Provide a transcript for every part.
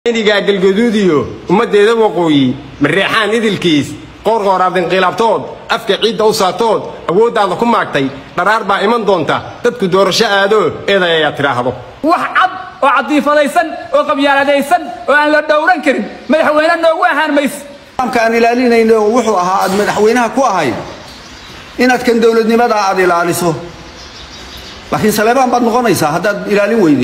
inigaa galgaduudiyo ummaddeeda waqooyi mareexaan idilkiis qoorqooraad inqilaabtood afka ciidda u saatood awooddaada ku maagtay dharaar baa iman doonta dadku doorasho aadoo eeday ayaa tidhaahdo wax cad oo cadiifadaysan oo qabyaaladaysan oo aan la dhowran karin madaxweyne noogu ahaan mayse nidaamka aan ilaalinayno wuxuu ahaa aad madaxweynaha ku ahayd inaad kan dowladnimada aad ilaaliso laakiin saleebaan baad noqonaysaa haddaad ilaalin weydi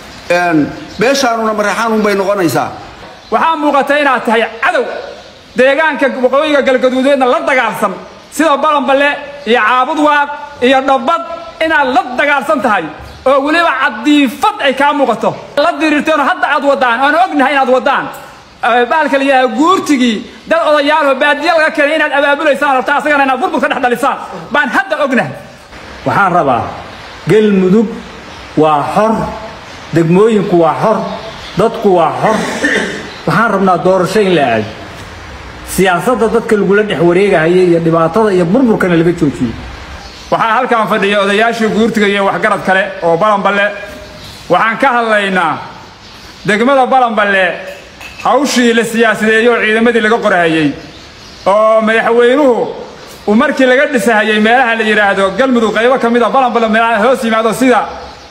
beeshaanuna mareexaanun bay noqonaysaa waxaa muuqata inaad tahay cadow deegaanka waqooyiga galgaduudeedna la dagaalsan sida balanballe iyo caabud waaq iyo dhabbad inaad la dagaalsan tahay oo weliba cadiifad ay kaa muuqato la diriirteenoo hadda aad waddaan oan ognahay inaad waddaan baalka la yidhaha guurtigii dad odayaalho baadiya laga keenay inaad abaabulaysaan rabta asagana inaad burbur ka dhex dhalisaan baan hadda ognahay waxaan rabaa galmudug waa xor degmooyinku waa xor dadku waa xor waxaan rabnaa doorasho in la aado siyaasadda dadka lagula dhex wareegahaya iyo dhibaatada iyo burburkana laga joojiyo waxaa halkan fadhiya odayaashii guurtiga iyo waxgarad kale oo balanballe waxaan ka hadlaynaa degmada balanballe hawshii la siyaasadeeyey oo ciidamadii laga qorahayey oo madaxweynuhu uu markii laga dhisahayey meelaha la yidhaahdo galmudug qaybo ka mid a balanballe meelaha hoos yimaado sida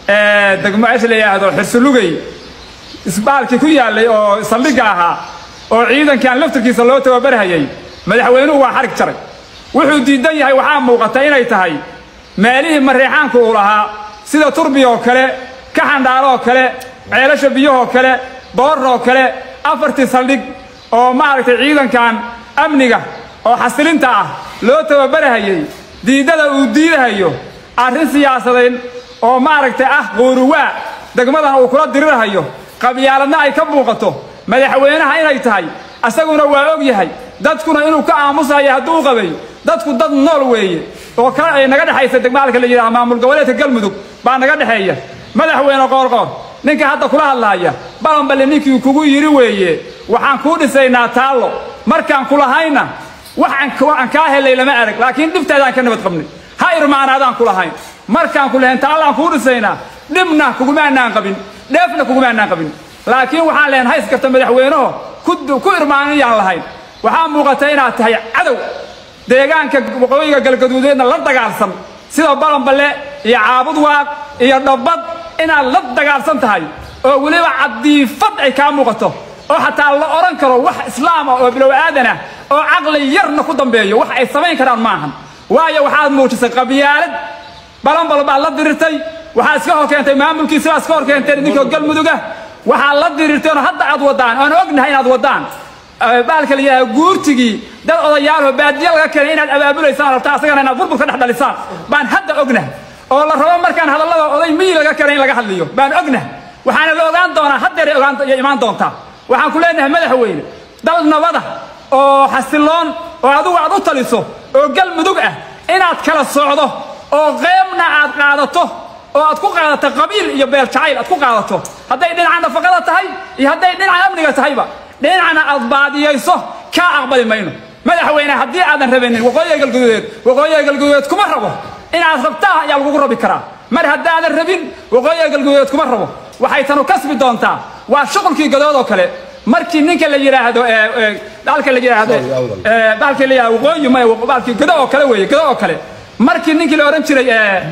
degmo meesha la yidhaahdo xirsulugey isbaalkii ku yaallay oo saldhigga ahaa oo ciidankan laftirkiisa loo tababarhayey madaxweynuhu waa xarig jaray wuxuu diidan yahay waxaa muuqata inay tahay meelihii mareexaanku uu lahaa sida turbi oo kale kaxandhaalo oo kale ceelasha biyahoo kale booroo kale afartii saldhig oo maaragtay ciidankan amniga oo xasilinta ah loo tababarahayey diiddada uu diidahayo arrin siyaasadayn oo maaragtay ah quuruwaa degmadana uu kula dirirhayo qabyaaladna ay ka muuqato madaxweynaha inay tahay asaguna waa og yahay dadkuna inuu ka aamusayo hadduu qabay dadku dad nool weeye oo kale ay naga dhexaysa degmaalka la yidhaha maamul goboleedka galmudug baa naga dhexeeya madaxweyne qoorqoor ninka hadda kula hadlaaya balanballe ninkii kugu yidhi weeye waxaan kuu dhisaynaa taallo markaan kulahayna wax aan kaa helay lama arag laakiin dhibtaadaan ka nabad qabnay ha irmaanaadaan kulahayn markaan ku lahayn taallaan kuu dhisaynaa dhibna kugumaanaan qabin dheefna kugumaanaan qabin laakiin waxaan lehan hays karta madaxweyneho ku irmaaniyaan lahayn waxaa muuqata inaad tahay cadow deegaanka waqooyiga galgaduudeedna la dagaalsan sida balanballe iyo caabud waaq iyo dhabbad inaad la dagaalsan tahay oo weliba cadiifad ay kaa muuqato oo xataa la odhan karo wax islaama oo bilow aadanah oo caqli yarna ku dambeeyo wax ay samayn karaan maahan waayo waxaad muujisay qabyaalad balanbal baad la dirirtay waxaad iska hor keentay maamulkii sidaa iska hor keenteen idinkoo galmuduga waxaad la dirirteenoo hadda aad waddaan oan ognahay inaad waddaan baalka la yidhaha guurtigii dad odayaalho baadiya laga keenay inaad abaabulaysaan rabta asagana inaad burbur ka dhex dhalisaan baan hadda ognahay oo la rabo markaan hadallada oday miyi laga keenay in laga hadliyo baan ognahay waxaana la ogaan doonaa haddeeray ogaan imaan doontaa waxaan ku leenahay madaxweyne dal nabada oo xasiloon oo adigu aad u taliso oo galmudug ah inaad kala socdo oo qeybna aad qaadato oo aad ku qaadato qabiil iyo beel jacayl aad ku qaadato hadday dhinaca nafaqada tahay iyo hadday dhinaca amniga tahayba dhinacna aad baadiyayso kaa aqbali mayno madaxweyne haddii aadan rabanin waqooyiga galguduudeed waqooyiga galguduudeed kuma rabo inaad rabtaa ayaa lagugu rabi karaa mar haddaadan rabin waqooyiga galguduudeed kuma rabo waxay tanu kasbi doontaa waa shuqulkii gadood oo kale markii ninka la yidhaahdo baalka la yidhaahdo baalkii la yidhahdo waqooyi may baalkii gado oo kale weeye gado oo kale markii ninkii la odhan jiray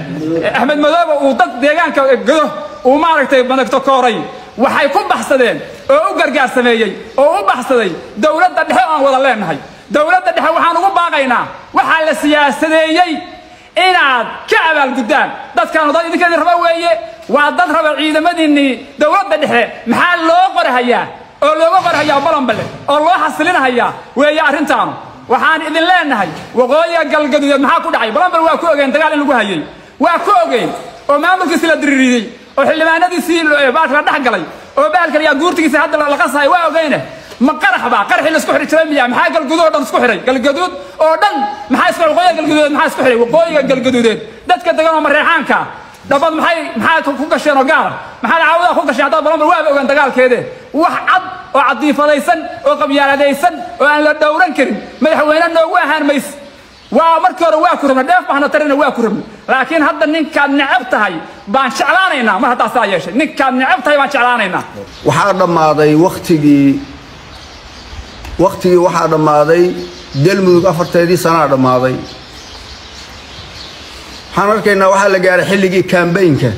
axmed madoobe uu dad deegaanka gado uu maaragtay madagto kooray waxay ku baxsadeen oo u gargaar sameeyey oo u baxsaday dowladda dhexe oo aan wada leenahay dowladda dhexe waxaan ugu baaqaynaa waxaa la siyaasadeeyey inaad ka abaalguddaan dadkaanu dad idinkeedii raba weeye waa dad raba ciidamadiinnii dowladda dhexe maxaa loo qorahayaa oo looga qorhayaa balanballe oo loo xasilinahayaa weeye arrintaanu waxaan idin leenahay waqooyiga galgaduudeed maxaa ku dhacay balanbal waa ku ogeen dagaal in lagu hayey waa ku ogeen oo maamulkiisi la diriiriyey oo xildhibaanadiisii baalka la dhex galay oo baalka layaa guurtigiisa hadda la qasahay waa ogeyne ma qarax baa qaraxii la isku xidhi jiray miya maxaa galguduud oo dhan isku xidhay galgaduud oo dhan maxaa isku waqooyiga galgaduudeed maxaa isku xidhay waqooyiga galgaduudeed dadka degan oo mareexaanka dhabad maxay maxaa ku gasheen oo gaala maxaa caawada ku gasheen haddaad balanbal waaba ogaan dagaalkeede wax cad oo cadiifadaysan oo qabyaaladaysan oo aan la dhowran karin madaxweyne noogu ahaan mayse waa markii hore waa ku rabna dheef bahna tarina waa ku rabna laakiin hadda ninkaad necab tahay baan jeclaanaynaa mar haddaa saa yeeshay ninkaad necab tahay baan jeclaanaynaa waxaa dhammaaday wakhtigii wakhtigii waxaa dhammaaday galmudug afarteedii sanaa dhammaaday waxaan arkaynaa waxaa la gaaray xilligii kambaynka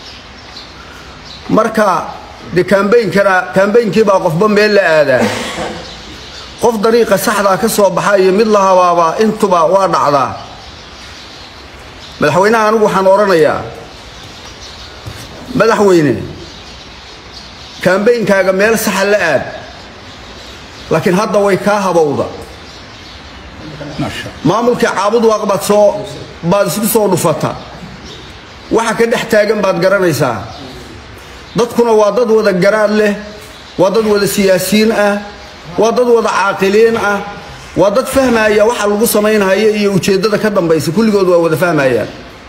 marka de kambaynkana kambaynkii baa qofba meel la aadaa qof dariiqa saxdaa ka soo baxa iyo mid la habaabaa intuba waa dhacdaa madaxweynaha anigu waxaan odhanayaa madaxweyne kambaynkaaga meel saxa la aad laakiin hadda way kaa habowda maamulkii caabud waaq baad soo baad isku soo dhufata waxa ka dhex taagan baad garanaysaa dadkuna waa dad wada garaad leh waa dad wada siyaasiyiin ah waa dad wada caaqiliin ah waa dad fahmaya waxa lagu samaynhayo iyo ujeeddada ka dambaysa kulligood waa wada fahmayaan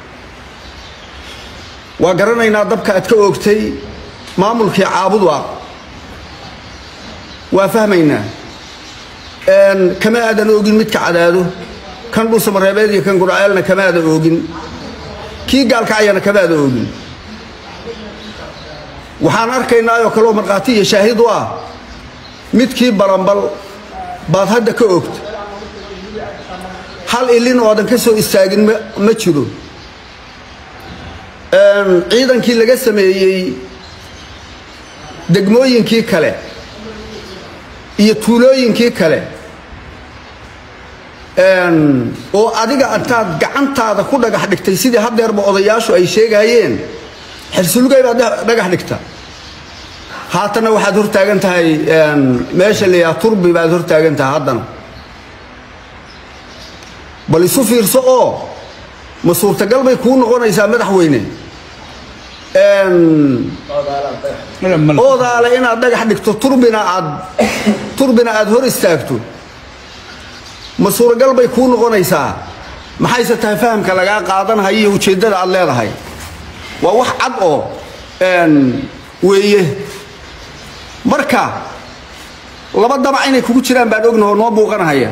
waa garanaynaa dabka aad ka oogtay maamulkii caabud waaq waa fahmaynaa kama aadan oogin midka cadaado kan dhuusamareebeed iyo kan gurceelna kama aadan oogin kii gaalkacayana kama aadan oogin waxaan arkaynaa oo kaleoo markhaati iyo shaahid u ah midkii baranbal baad hadda ka ogta hal ilin oo aadan ka soo istaagin ma jiro ciidankii laga sameeyey degmooyinkii kale iyo tuulooyinkii kale oo adiga intaad gacantaada ku dhagax dhigtay sidii haddeerba odayaashu ay sheegayeen xilsulugay baad dhagax dhigta haatana waxaad hortaagan tahay meesha la yidhaha turbi baad hortaagan tahay haddana bal isu fiirso oo ma suurtagal bay kuu noqonaysaa madaxweyne oodaale inaad dhagax dhigto turbina aad turbina aad hor istaagto ma suuragal bay kuu noqonaysaa maxayse tahay fahamka lagaa qaadanhayo iyo ujeeddada aad leedahay waa wax cad oo weeye marka laba damac inay kugu jiraan baan ognaho noo muuqanahaya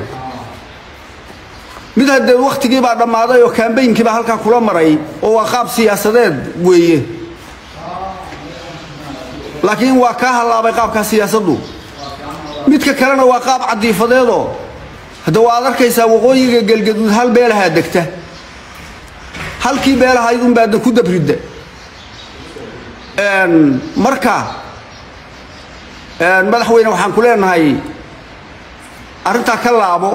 mid haddee wakhtigii baa dhammaaday oo kambaynkii baa halkaa kula maray oo waa qaab siyaasadeed weeye laakiin waa kaa hallaabay qaabkaa siyaasaddu midka kalena waa qaab cadiifadeedoo hadda waad arkaysaa waqooyiga gelgaduud hal beelahaa degta halkii beelahayd unbaadna ku dabridda marka madaxweyne waxaan ku leenahay arrintaa ka laabo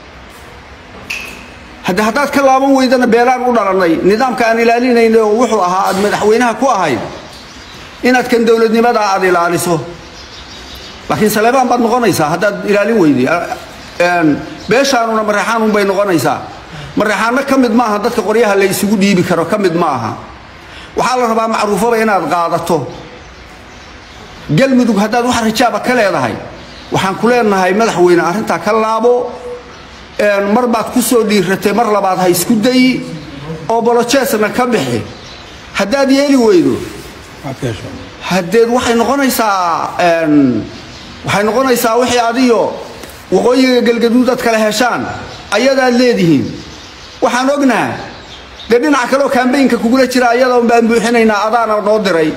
hadde haddaad ka laaban weydana beelaan u dhalannay nidaamka aan ilaalinayna oo wuxuu ahaa aad madaxweynaha ku ahayd inaad kan dowladnimadaa aad ilaaliso laakiin saleebaan baad noqonaysaa haddaad ilaalin weyday beeshaanuna mareexaanun bay noqonaysaa mareexaanno ka mid maaha dadka qoryaha la isugu dhiibi karo ka mid ma aha waxaa la rabaa macruufaba inaad qaadato galmudug haddaad wax rajaaba ka leedahay waxaan ku leenahay madaxweyne arrintaa ka laabo mar baad ku soo dhiiratay mar labaad ha isku dayi oo bolojeesna ka bixi haddaad yeeli weydo haddeed waxay noqonaysaa waxay noqonaysaa wixii adiyo waqooyiga galgaduud aad kala heshaan ayadaad leedihiin waxaan ognaha dee dhinaca kaleoo kambaynka kugula jira ayada un baan buuxinaynaa adaana noo diray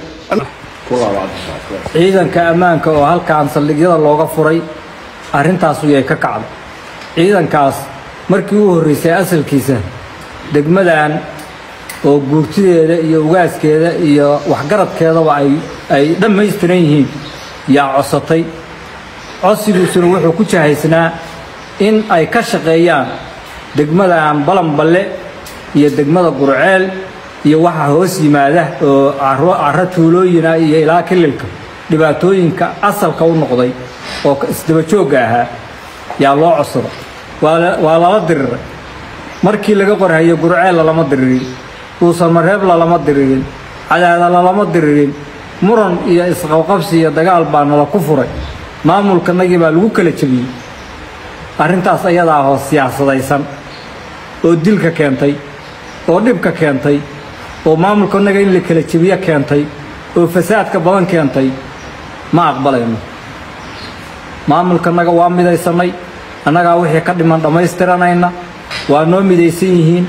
ciidanka ammaanka oo halkaan saldhigyada looga furay arrintaasu yay ka kacday ciidankaas markii u horraysay asalkiisa degmadan oo guurtideeda iyo ugaaskeeda iyo waxgaradkeedaba ay ay dhammaystiran yihiin yaa codsatay codsigiisuna wuxuu ku jahaysnaa in ay ka shaqeeyaan degmadan balanballe iyo degmada gurceel iyo waxa hoos yimaada oo carro tuulooyina iyo ilaa kililka dhibaatooyinka asalka u noqday oo isdaba joogga ahaa yaa loo codsada waa lala diriray markii laga qorhayo gurceel lalama diririn dhuusamareeb lalama diririn cadaada lalama diririn muran iyo isqabqabsi iyo dagaal baa nala ku furay maamulkanagii baa lagu kala jebiyey arrintaas ayadaa hoos siyaasadaysan oo dilka keentay oo dhibka keentay oo maamulkanaga in la kala jebiyo keentay oo fasaadka badan keentay ma aqbalayno maamulkanaga waa midaysannay annagaa wixii ka dhiman dhammaystiranayna waa noo midaysan yihiin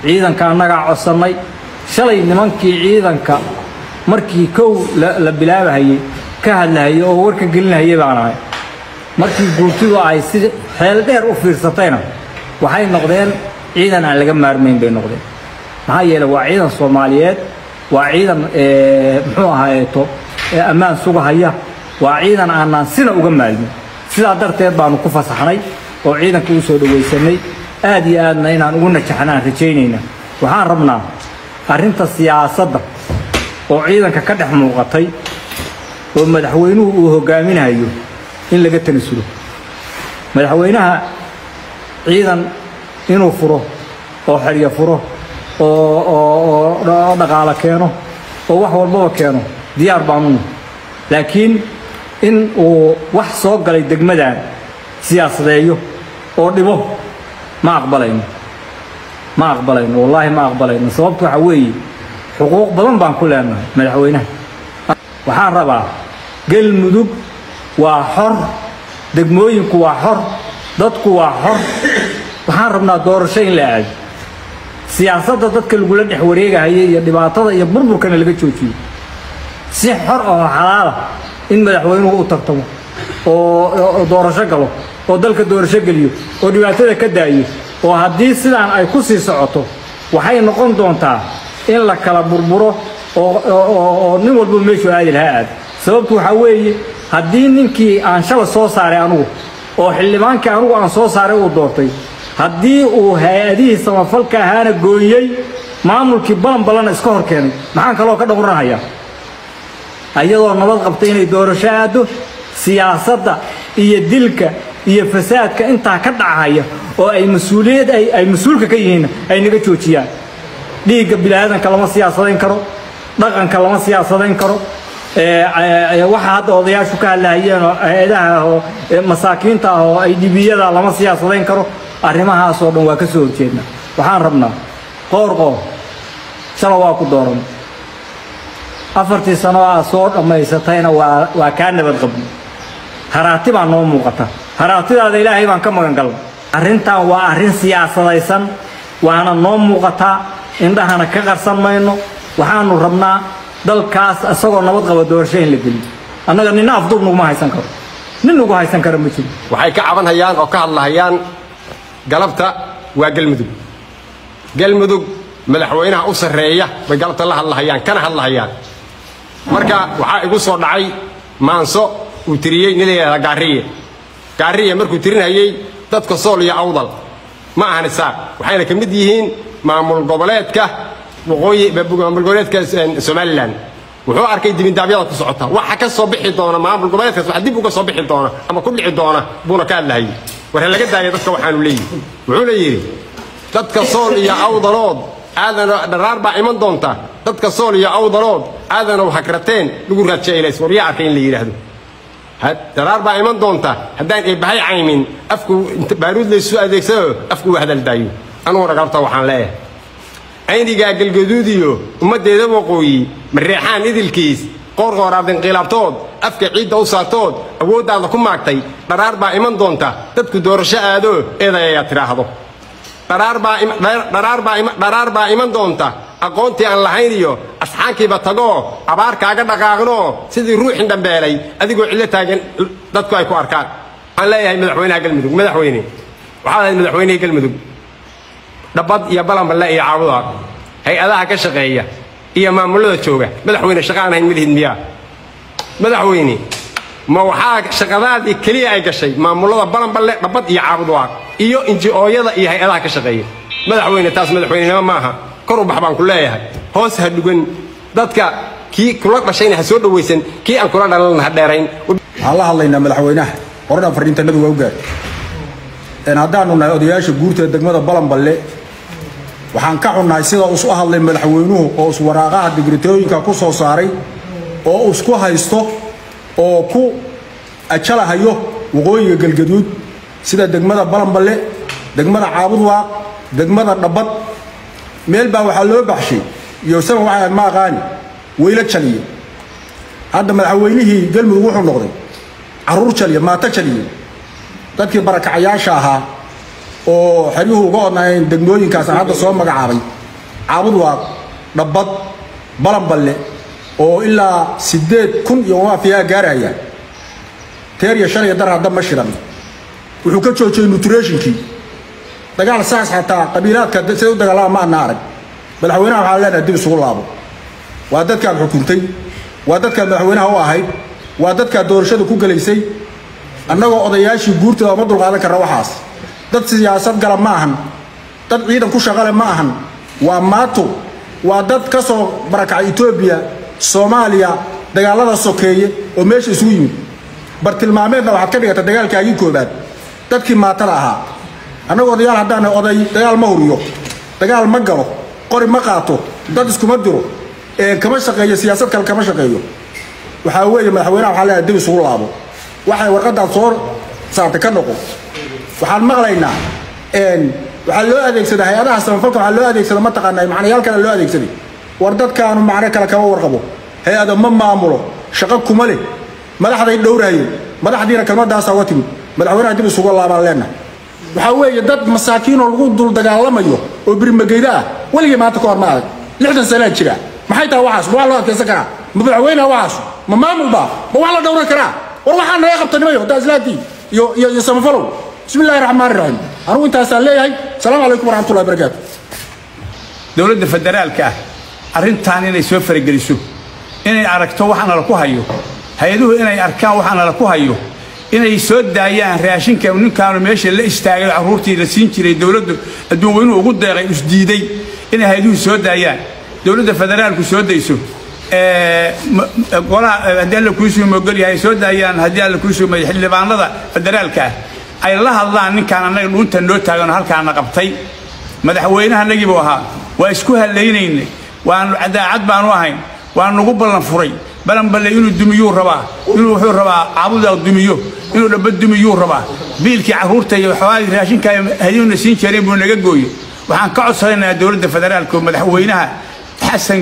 ciidanka annagaa codsannay shalay nimankii ciidanka markii kow la bilaabahayey ka hadlahayey oo warka gelinahayey baan ahay markii guurtidu ay si xeel dheer u fiirsatayna waxay noqdeen ciidan aan laga maarmayn bay noqdeen maxaa yeeley waa ciidan soomaaliyeed waa ciidan muxuu ahaayeeto ammaan sugahaya waa ciidan aanaan sina uga maalmin sidaa darteed baanu ku fasaxnay oo ciidanka u soo dhowaysanay aad iyo aadna inaan ugu najaxnaan rajaynayna waxaan rabnaa arrinta siyaasadda oo ciidanka ka dhex muuqatay oo madaxweynuhu uu hogaaminayo in laga tanasulo madaxweynaha ciidan inuu furo oo xeryo furo oo oo dhaqaalo keeno oo wax walbaba keeno diyaar baanuna laakiin in uu wax soo galay degmadan siyaasadeeyo oo dhibo ma aqbalayno ma aqbalayno wallaahi ma aqbalayno sababtu waxaa weeye xuquuq badan baan ku leenahay madaxweynaha waxaan rabaa galmudug waa xor degmooyinku waa xor dadku waa xor waxaan rabnaa doorasho in la aado siyaasadda dadka lagula dhex wareegahaya iyo dhibaatada iyo burburkana laga joojiyo si xor oo xalaala in madaxweynuhu u tartamo oo doorasho galo oo dalka doorasho geliyo oo dhibaatada ka daayo oo haddii sidaan ay ku sii socoto waxay noqon doontaa in la kala burburo oo nin walba meeshuu aadi lahaa aad sababtu waxaa weeye haddii ninkii aan shala soo saaray anugu oo xildhibaankii anugu aan soo saaray uu doortay haddii uu hay-adihii samafalka ahaana gooyey maamulkii balan balana iska hor keenay maxaan kaloo ka dhowranahayaa ayadoo nabad qabta inay doorasho aaddo siyaasadda iyo dilka iyo fasaadka intaa ka dhacahaya oo ay mas-uuliyad ay mas-uulka ka yihiin ay naga joojiyaan dhiigga biniaadanka lama siyaasadayn karo dhaqanka lama siyaasadayn karo waxa hadda odayaashu ka hadlahayeen oo hay-adaha oo masaakiinta ah oo ay dhibiyada lama siyaasadayn karo arrimahaasoo dhan waa ka soo horjeedna waxaan rabnaa qoor qoor shala waa ku dooran afartii sano aa soo dhammaysatayna waa waa kaa nabad qabno haraati baa noo muuqata haraatidaada ilaahay baan ka magan galna arrintan waa arrin siyaasadaysan waana noo muuqataa indhahana ka qarsan mayno waxaanu rabnaa dalkaas isagoo nabad qaba doorasho in la geliyo annaga nina afduub naguma haysan karo nin nagu haysan kara ma jiro waxay ka cabanhayaan oo ka hadlahayaan galabta waa galmudug galmudug madaxweynaha u sarreeya bay galabta la hadlahayaan kana hadlahayaan marka waxaa igu soo dhacay maanso uu tiriyey nin la yidhahda gaariye gaariye markuu tirinayey dadka sool iyo awdal ma ahan isaaq waxayna ka mid yihiin maamul goboleedka waqooyi maamul goboleedka somalilan wuxuu arkay dibindaabyada ku socota waxa ka soo bixi doona maamul goboleedkaas waxa dib uga soo bixi doona ama ku dhici doona buuna ka hadlahayay warhe laga daaya dadka waxaanu leeyihi wuxuuna yidhi dadka sool iyo awdalood aadan dharaar baa iman doonta dadka sool iyo awdalood aadanow hagrateen lagu raajailays war yaa arkay in la yidhaahdo dharaar baa iman doonta haddaan eebbahay caymin afku baaruud laysu adeegsado afku u hadal daayo anuguna galabta waxaan leeyahay aynigaa galgaduudiyo ummaddeeda waqooyi mareexaan idilkiis qoorqooraad inqilaabtood afka ciidda u saartood awooddaada ku maagtay dharaar baa iman doonta dadku doorasho aado eeday ayaa tidhaahdo dharaar baa iman doonta aqoontii aan lahayn iyo asxaankiiba tagoo abaar kaaga dhaqaaqnoo sidii ruuxin dhambeelay adigoo cillo taagan dadku ay ku arkaan waxaan leeyahay madaxweynaha galmudug madaxweyne waxaad ahayd madaxweynihii galmudug dhabbad iyo balanballe iyo caabuda hay-adaha ka shaqeeya iyo maamulada jooga madaxweyne shaqa aan hayn malihid miyaa madaxweyne ma waxaa shaqadaadii keliya ay gashay maamulada balanballe dhabbad iyo caabudwaaq iyo inji-ooyada iyo hay-adaha ka shaqeeya madaxweyne taas madaxweynenimo maaha kor u bax baan ku leeyahay hoos ha dhugan dadka kii kula dhashayna ha soo dhowaysan kii aan kula dhalan ha dheerayn waxaan la hadlaynaa madaxweynaha qoradhan fadhiintanadu waa u gaar haddaanu nahay odayaasha guurta degmada balanballe waxaan ka xunnahay sida isu hadlay madaxweynuhu oo iswaraaqaha digritooyinka ku soo saaray oo isku haysto oo ku ajalahayo waqooyiga galgaduud sida degmada balanballe degmada caabudwaaq degmada dhabbad meel baa waxaa loo baxshay iyo isaga waxaa ma aqaani weylo jaliye hadda madaxweynihii galmudug wuxuu noqday caruur jaliye maato jaliye dadkii barakacayaasha ahaa oo xeryuhu uga odnaayeen degmooyinkaasaan hadda soo magacaabay caabudwaaq dhabbad balanballe oo ilaa siddeed kun iyo waafiyaa gaaraya teer iyo shan iyo dar hadda ma shiran wuxuu ka joojiyey nutratinkii dagaal saas xataa qabiilaadka siday u dagaalama ma ana arag madaxweynaha waxaan leenahay dib isugu laabo waa dadkaad xukuntay waa dadkaad madaxweynaha u ahayd waa dadkaad doorashada ku gelaysay annagoo odayaashii guurtooda ma dulqaadan karna waxaas dad siyaasad gala ma ahan dad ciidan ku shaqale ma ahan waa maato waa dad ka soo barakacay etoobiya soomaaliya dagaallada sokeeye oo meesha isugu yimid bartilmaameedna waxaad ka dhigata dagaalkaagii koobaad dadkii maatada ahaa annagoo odayaal haddaan oday dagaal ma huriyo dagaal ma galo qori ma qaato dad iskuma diro kama shaqeeyo siyaasad kale kama shaqeeyo waxaa weeye madaxweynaha waxaa leeyahay dib isugu laabo waxay warqaddaad soo saartay ka noqo waxaan maqlaynaa waxaa loo adeegsada hay-adaha samafalka waxaa loo adeegsada mataqaanaa macnayaal kale loo adeegsaday war dadkaanu macno kale kama warqabo hay-ada ma maamulo shaqo kuma leh madaxday dhowraayeen madaxdiina kelmadaasaa uga timid madaxweynaha dib isugu laabaan leenahay waxaa weeye dad masaakiinoo lagu dul dagaalamayo oo birmageyda ah weligii maanta ka hor ma adag lixdan sanaa jira maxay tahay waxaas ma waa loo adkaysan karaa ma madaxweynaha waxaas ma maamul baa ma wax la dhowran karaa war waxaa naga qabta nimayo haddaa islaantiin iyo iyo iyo samafalow bismi illahi raxmaan raxiim anugu intaasaan leeyahay asalaamu calaykum waraxmatullahi barakaatu dowladda federaalka ah arrintan inay soo farageliso inay aragto waxaana la ku hayo hay-aduhu inay arkaan waxaana la ku hayo inay soo daayaan raashinka ninkaanu meesha la istaagay carruurtii la siin jiray dowladdu adduun weynuhu ugu deeqay isdiiday inay hay-aduhu soo daayaan dowladda federaalku soo dayso golaha haddii alla kuusuu mogol yahay soo daayaan haddii alla kuusuu may xildhibaanada federaalka ah ay la hadlaan ninkaan annaga dhuunta noo taaganoo halkaana qabtay madaxweynaha annagii buu ahaa waa isku hallaynaynay waanu daacad baanu ahayn waa nugu ballan furay balanballe inuu dumiyuu rabaa inuu wuxuu rabaa caabudaa dumiyo inuu dhaba dumiyuu rabaa biilkii carruurta iyo xogaagii raashinka hadiyuna siin jireen buu naga gooyo waxaan ka codsanaynaa dowladda federaalka oo madaxweynaha xasan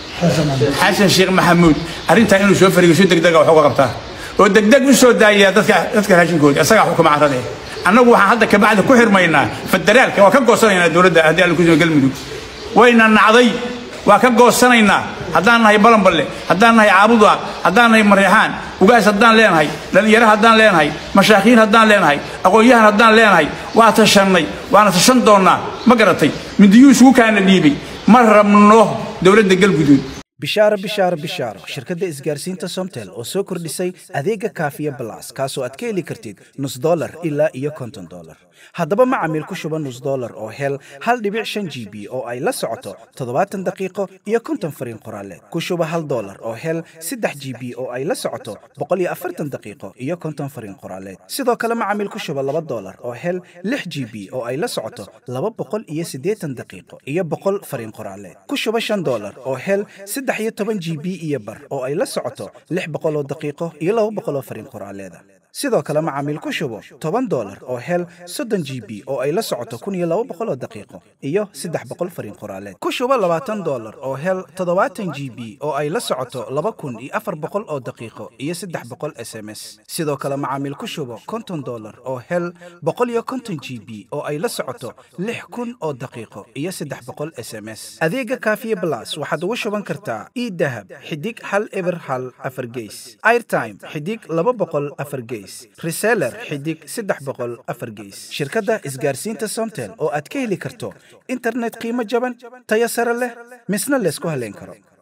xasan sheekh maxamuud arrintaa inuu soo farigiso degdega wax uga qabtaa oo degdeg u soo daaya dadka dadka raashinkooda isagaa xukuma carrade annagu waxaan hadda kabacdi ku xirmaynaa federaalka waa ka goosanaynaa dowladda haddii alla kusoo galmudug wayna nacday waa ka goosanaynaa haddaan nahay balanballe haddaan nahay caabuda haddaan nahay mareexaan ugaas haddaan leenahay dhallinyaro haddaan leenahay mashaakiin haddaan leenahay aqoon-yahan haddaan leenahay waa tashannay waana tashan doonnaa ma garatay mindiyuu isugu kaana dhiibay ma rabno dowladda galguduud bishaaro bishaaro bishaaro shirkadda isgaarsiinta somtel oo soo kordhisay adeega kaafiya balas kaasoo aad ka heli kartid nus dolar ilaa iyo konton dolar haddaba macamiil ku shuba nus dolar oo hel hal dhibic shan g b oo ay la socoto toddobaatan daqiiqo iyo konton fariin qoraaleed ku shuba hal dolar oo hel saddex g b oo ay la socoto boqol iyo afartan daqiiqo iyo konton fariin qoraaleed sidoo kale macamiil ku shuba laba dolar oo hel lix g b oo ay la socoto laba boqol iyo siddeetan daqiiqo iyo boqol fariin qoraaleed ku shuba shan dolar oo hel saddex iyo toban g b iyo bar oo ay la socoto lix boqoloo daqiiqo iyo laba boqoloo fariin qoraaleeda sidoo kale macaamiil ku shubo toban dolar oo hel soddon g b oo ay la socoto kun iyo laba boqoloo daqiiqo iyo saddex boqol fariin qoraaleed ku shubo labaatan dolar oo hel toddobaatan g b oo ay la socoto laba kun iyo afar boqol oo daqiiqo iyo saddex boqol s m s sidoo kale macaamiil ku shubo konton dolar oo hel boqol iyo konton g b oo ay la socoto lix kun oo daqiiqo iyo saddex boqol s m s adeega kaafiye blas waxaad ugu shuban kartaa idahab xidig hal eber hal afar geys airtime xidig laba boqol afar geys reseller xidig saddex boqol afar geys shirkadda isgaarsiinta somtel oo aad ka heli karto internet qiimo jaban tayo sare leh misna laysku haleyn karo